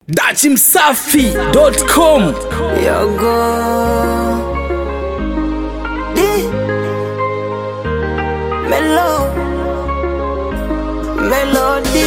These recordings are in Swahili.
dachimsafi.com Yogo Di Melo Melody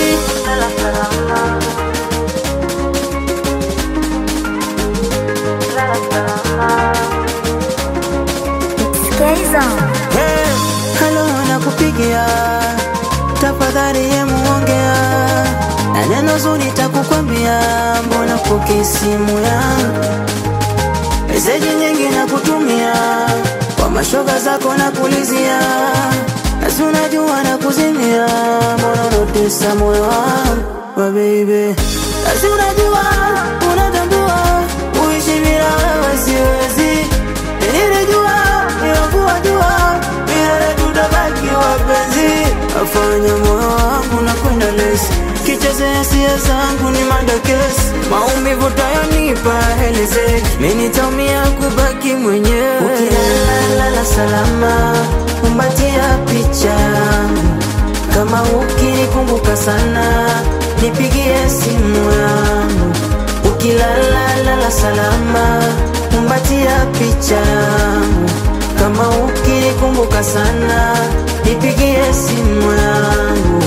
Hey, halo nakupigia tafadhali yemuongea na neno zuri takukwambia mbona poke simu yangu meseji nyingi na kutumia kwa mashoga zako na kulizia nasi unajua na kuzimia mbona unatesa moyo wangu wa baby nasi unajua unatambua uishi bila wewe siwezi nilijua nilovua jua milele tutabaki wapenzi afanya moyo wangu na kwenda lesi kicheze hisia zangu ni madakesi maumivu tayonipa helezeki mi nitaumia kubaki mwenyewe ukilalala salama kumbatia picha yangu kama ukinikumbuka sana nipigie simu yangu ukilalala salama kumbatia picha yangu kama ukinikumbuka sana nipigie simu yangu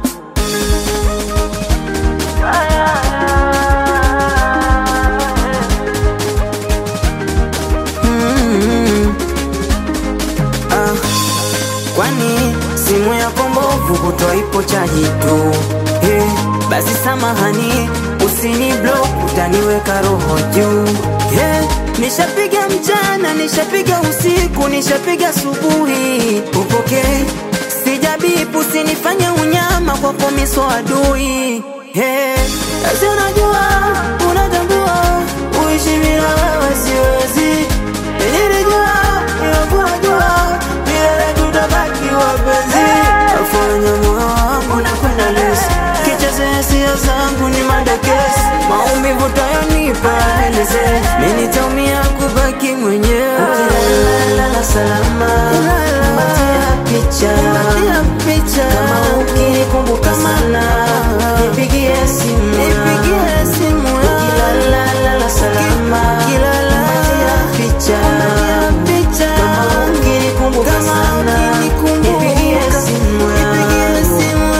Mm. Ah, kwani simu yako mbovu kutwa ipo chaji tu hey, basi samahani usini block utaniweka roho juu hey, nishapiga mchana nishapiga usiku nishapiga subuhi upokei sijabipu usinifanye unyama kwa komiso adui hey, basi unajua unatambua uishi bila wewe siwezi nilijua nilokuwa jua milele tutabaki wapenzi afanya moyo wangu na kwenda lesi kicheze hisia zangu ni madakesi maumivu tayonipa heleze mi nitaumia kubaki mwenyewe ukilalala salama matia picha kama ukinikumbuka sana nipigie simu nipigie simu ukilalala salama matia picha kama ukinikumbuka sana nipigie simu yangu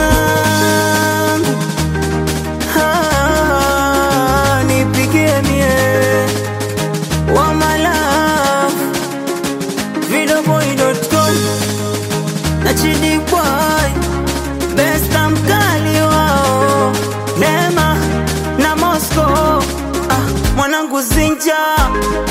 Ah, nipigie mie wa my love videoboy.com na chidi boy besta mkali wao Neema na Moscow ah, mwanangu zinja